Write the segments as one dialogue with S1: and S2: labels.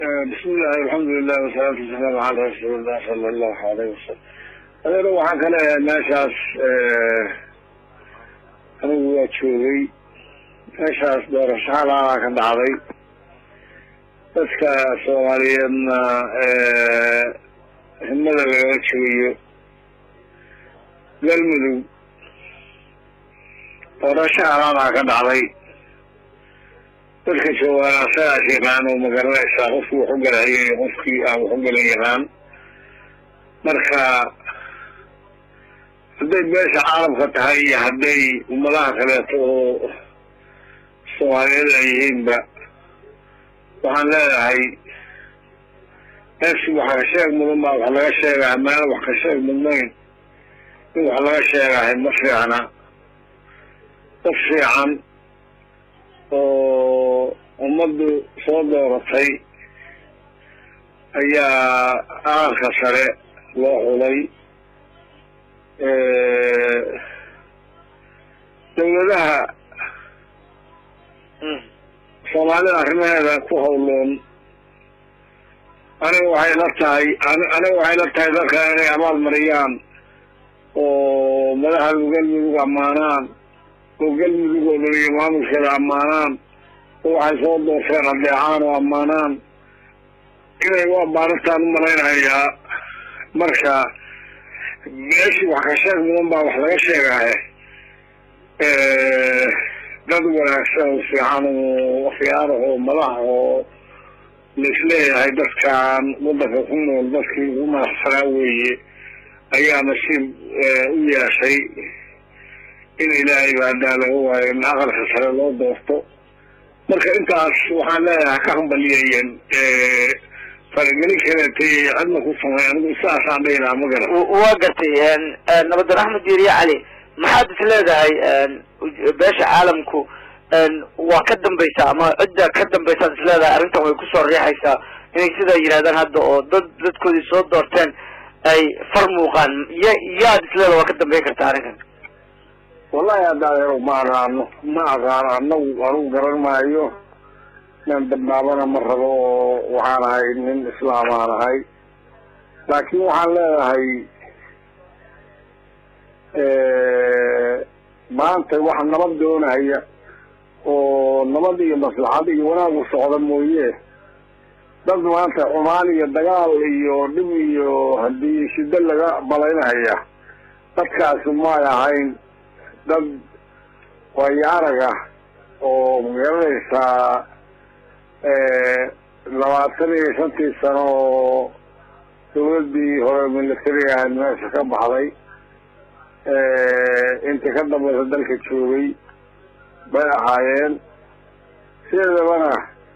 S1: bismi illahi alxamdulilah wasalaatu wasalaamu calaa rasuulillah sala allahu alayh wasalam adeero waxaan ka leeyahay meeshaas anigu waa joogay meeshaas doorasho halaala ka dhacday dadka soomaaliyeedna himada lagala jegayo galmudug doorasho halaalaa ka dhacday dadka joogaan asagaas yaqaan oo magaranaysaa qofkii wax u galahaya iyo qofkii aan wax u galan yaqaan marka hadday beesha caalamka tahay iyo hadday ummadaha kaleeto oo soomaaliyeed ay yihiinba waxaan leedahay meeshi wax ka sheeg mudan baa wax laga sheegaha meela wax ka sheeg mudnayn in wax laga sheegahay ma fiicna dad fiican oo ummaddu soo dooratay ayaa aqalka sare loo xulay dawladaha soomaalida arrimaheeda ku hawloon aniga waxay la tahay aniga waxay la tahay dadka inay abaal mariyaan oo madaxda galmudug ammaanaan oo galmudug oo dhan iyo maamulkeeda ammaanaan oo waxay soo doorteen adeecaan oo ammaanaan inay u abbaarintaan u malaynayaa marka meeshii wax ka sheeg mudan baa wax laga sheegahe dad wanaagsan oo fiican oo khiyaar oo madax oo laisleeyahay dadkan waddanka ku nool dadkii ugu madaxsanaa weeye ayaa nasiib u yeeshay in ilaahay baadaa laga waayo in aqalka sare loo doorto marka intaas waxaan leeyahay ka hambaliyayeen faragelin kaleetay cidna ku samay anigu sidaasaan dhihi lahaa ma garan
S2: waa gartay nabadan axmed diiriye cali maxaad is leedahay beesha caalamku waa ka dambaysaa ama cidda ka dambaysaad is leedahay arrintan way kusoo riixaysaa inay sidaa yidhahdaan hadda oo dad dadkoodii soo doorteen ay far muuqaan ya yaad is leedaha waa ka dambeyn kartaa arrinkan
S1: wallahi haddaadero ma aqaano ma aqaano anagu anugu garan maayo inaan dambaabana ma rabo oo waxaan ahay nin islaam aan ahay laakiin waxaan leedahay maanta wax nabad doonaya oo nabad iyo maslaxad iyo wanaagu socda mooye dad maanta xumaan iyo dagaal iyo dhib iyo haddii shiddo laga malaynaya dadkaasi may ahayn dad wayaaraga oo magaranaysaa labaatan iyo shantii sano oo dawladdii hore militariga ahayd meesha ka baxday intii ka dambaysa dalka joogay bay ahaayeen sideedabana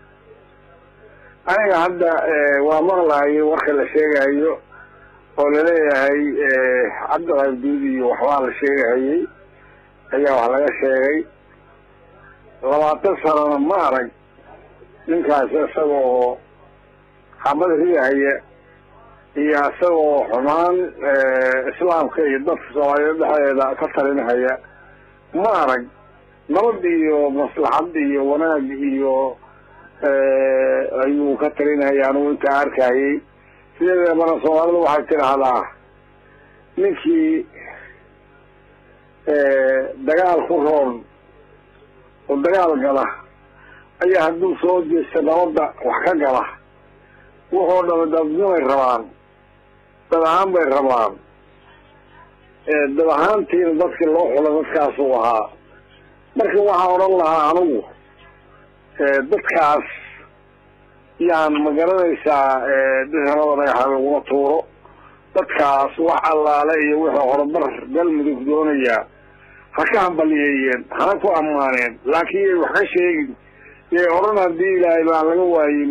S1: aniga hadda waa maqlahayo warka la sheegahayo oo laleeyahay cabdiqabduud iyo waxbaa la sheegahayay ayaa wax laga sheegay labaatan sanona ma arag ninkaas isagoo xabad ridahaya iyo isagoo xumaan islaamka iyo dadka soomaaliyeed dhexdeeda ka talinahaya ma arag nabad iyo maslaxad iyo wanaag iyo ayuu ka talinahaya anugu intaa arkayay sideedabana soomaalidu waxay tidhaahdaa ninkii dagaal ku roon oo dagaal gala ayaa hadduu soo jeesta nabadda wax ka gala wuxuu dhama dadnimay rabaan dad ahaan bay rabaan dad ahaantiina dadkii loo xula dadkaasuu ahaa marka waxaan odhan lahaa anigu dadkaas yaan ma garanaysaa dishanada dhagaxa laguma tuuro dadkaas wax allaale iyo wixii horumar galmudug doonayaa ha ka hambaliyeeyeen hana ku ammaaneen laakiin yay wax ka sheegin yay odhan haddii ilaahay baan laga waayin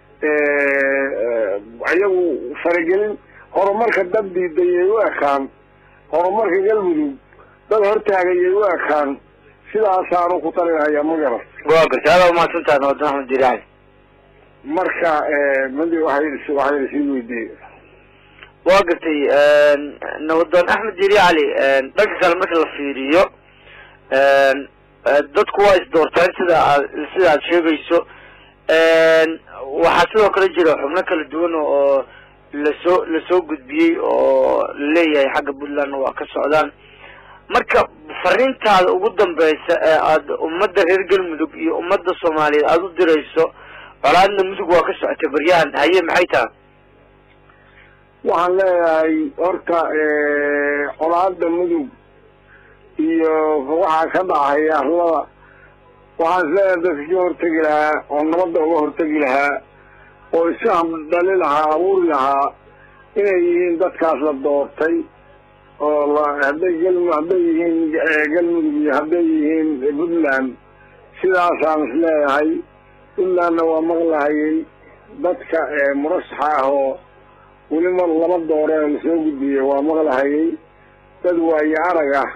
S1: iyagu faragelin horumarka dad diiday yay u ekaan horumarka galmudug dad hortaagay yay u ekaan sidaasaanu ku talinhayaa ma garan
S2: waa gartay adaa umahadsantaha nabadan axmed diiri cali
S1: marka madi waay waxay lasii weydiiyey
S2: waa gartay nabadoon axmed diiri cali dhanka kale marka la fiiriyo dadku waa isdoortaan sida aad sida aad sheegayso waxaa sidoo kale jira xubno kala duwan oo lasoo lasoo gudbiyey oo laleeyahay xagga puntlandna waa ka socdaan marka fariintaada ugu dambeysa ee aada ummadda reer galmudug iyo ummadda soomaaliyeed aada u dirayso colaadna mudug waa ka socotay baryahan haye maxay taha
S1: waxaan leeyahay horta colaada mudug iyo waxaa ka dhacay arlada waxaan isleeyahay dadka ka hortegi lahaa oo nabadda uga hortegi lahaa oo isfaham dhali lahaa abuuri lahaa inay yihiin dadkaas la doortay oo hadday gal hadday yihiin galmudug iyo hadday yihiin puntland sidaasaan isleeyahay puntlandna waa maqlahayay dadka murashaxa ah oo weli mar lama doore lasoo gudbiyey waa maqlahayay dad waayo arag ah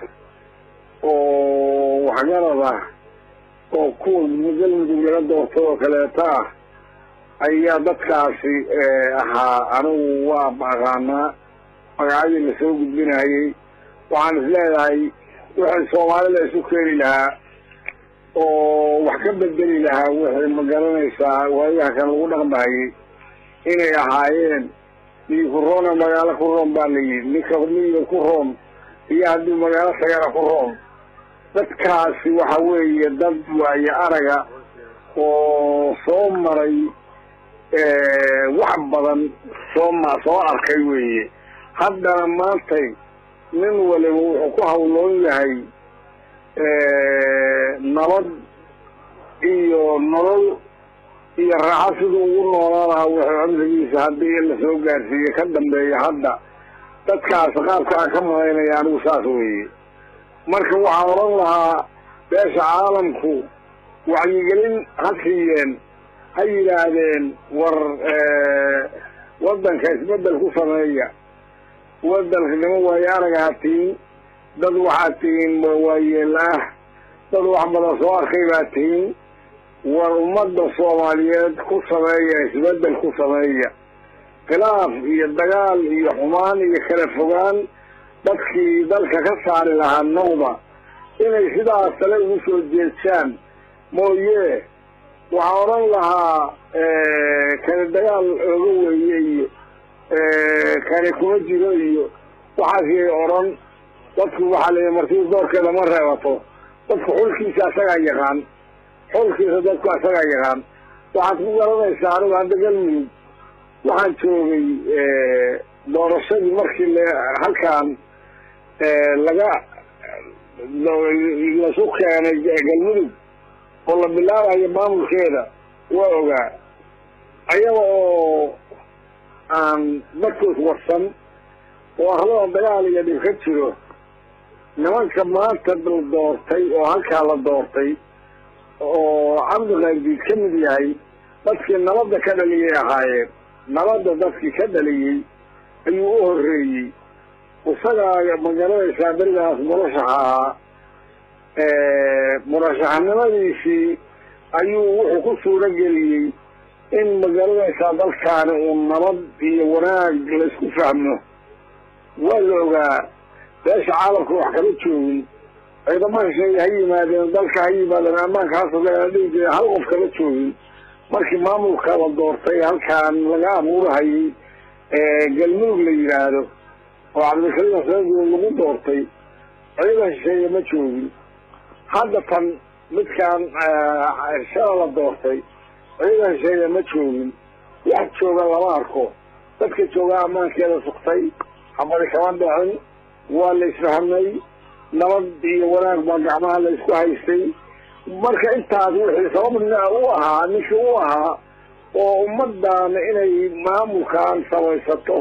S1: oo waxgarad ah oo kuwa galmudug laga doortay oo kaleeto ah ayaa dadkaasi ahaa anigu waa aqaanaa magacyadii lasoo gudbinayay waxaan isleedahay wixii soomaalida isu keeni lahaa oo wax ka bedeli lahaa wixii ma garanaysaa waayaha kan lagu dhaqmayay inay ahaayeen mii ku roona magaalo ku roon baa la yidhi ninka miyiga ku roon iyo haddii magaalo tagana ku roon dadkaasi waxa weeye dad waayo araga oo soo maray wax badan soo ma soo arkay weeye haddana maantay nin waliba wuxuu ku hawloon yahay nabad iyo nolol iyo raaxo siduu ugu noolaan lahaa wuxuu cumrigiisa haddii in lasoo gaarsiiye ka dambeeya hadda dadkaas qaabka aan ka malaynaya anigu saas weeye marka waxaan odhan lahaa beesha caalamku wacyigelin ha siiyeen ha yidhaahdeen war waddanka isbeddel ku sameeya waddanka nima waayo araga ha tihin dad waxaad tihiin waayeel ah dad wax badan soo arkay baa tihiin war ummadda soomaaliyeed ku sameeya isbeddel ku sameeya khilaaf iyo dagaal iyo xumaan iyo kala fogaan dadkii dalka ka saari lahaa noqda inay sidaas tale ugu soo jeedsaan mooye waxaa odhan lahaa kani dagaal ooga weeye iyo kani kuma jiro iyo waxaasiyay odhan dadku waxaa la martii doorkeeda ma reebato dadku xulkiisa asagaa yaqaan xulkiisa dadku asagaa yaqaan waxaad ku garanaysaa anigu hadda galmudug waxaan joogay doorashadii markii l halkaan laga lasu keenay galmudug oo la bilaabayo maamulkeeda waa ogaa ayaga oo aan dadkoos warsan oo arlada dagaal iyo dhib ka jiro nimanka maanta la doortay oo halkaa la doortay oo cabdiqaybdiid ka mid yahay dadkii nabadda ka dhaliyay ahaayeen nabadda dadkii ka dhaliyey ayuu u horreeyey isagaa magaranaysaa berigaas murashaxa ahaa murashaxnimadiisii ayuu wuxuu ku suuro geliyey in magaranaysaa dalkaani uu nabad iyo wanaag laysku fahmo waa la ogaa beesha caalamka wax kala joogin ciidamo hesheeye ha yimaadeen dalka ha yimaadeen ammaanka hasugeen dhihi jire hal qof kala joogin markii maamulka la doortay halkaan laga abuurahayay galmudug la yidhaahdo oo cabdikariim xuseen lagu doortay ciidan hesheeye ma joogin hadda tan midkaan shala la doortay ciidan hesheeye ma joogin wax jooga lama arko dadka joogaa ammaankeeda sugtay xabadi kama dhicin waa la isfahmay nabad iyo wanaag baa gacmaha la isku haystay marka intaas wixii sababna u ahaa ninkii u ahaa oo ummaddan inay maamulkan samaysato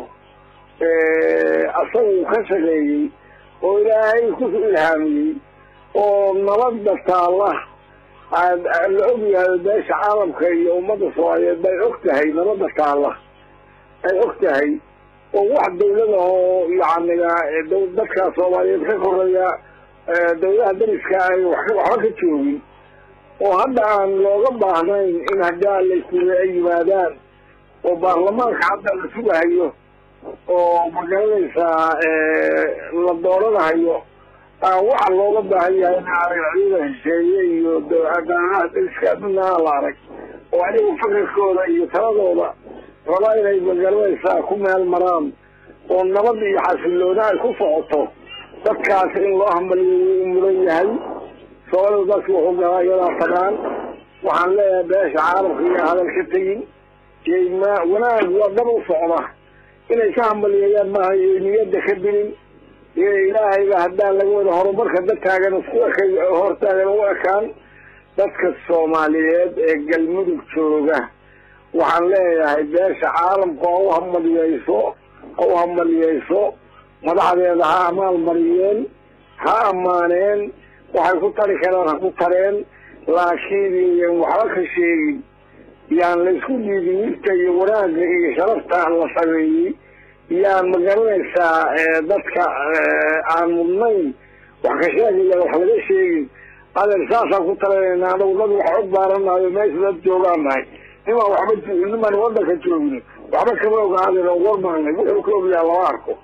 S1: asagu ka shaqeeyey oo ilaahay ku ilhaamiyey oo nabadda taalla la og yahay beesha caalamka iyo ummadda soomaaliyeed bay og tahay nabadda taalla ay og tahay oo wax dawlada oo yacniga dadka soomaaliyeed ka koreeya dawladaha dariska ay waxba ka joogin oo hadda aan looga baahnayn in haddaa layskuga ay yimaadaan oo baarlamaanka hadda la sugahayo oo magaranaysaa la dooranahayo waxa looga baahan yahay in arag ciida hesheeye iyo danaha dariska adduunyaha la arag oo ayagu fikirkooda iyo taladooda raba inay magaranaysaa ku meel maraan oo nabad iyo xasiloona ay ku socoto dadkaas in loo hambaliyo u mudan yahay soomalidu dadki wuxuu galaa iyadaa tagaan waxaan leeyahay beesha caalamka iyo hadal ka tegin ma wanaag waa dab u socda inay ka hambaliyeeyaan maaha iyo niyadda ka dilin iyo ilaahayba haddaan laga wada horumarka dadkaagan isku ekay hortaagan u ekaan dadka soomaaliyeed ee galmudug jooga waxaan leeyahay beesha caalamka oo u hambaliyeyso oo u hambaliyeyso madaxdeeda ha amaal mariyeen ha ammaaneen waxay ku tari karaan ha ku tareen laakiin iyan waxba ka sheegin yaan la isku dhiibin wirka iyo wanaagga iyo sharafta la sameeyey yaan magaranaysaa dadka aan mudnayn wax ka sheegaya wax laga sheegin adeer saasaan ku talanayna anagu dad wax og baaranayo meesha dad joogaan nahay nimaan waxba nimaan wadanka joogin waxba kama ogaadeen oo warmaanay wuxuu ka ogyaha lama arko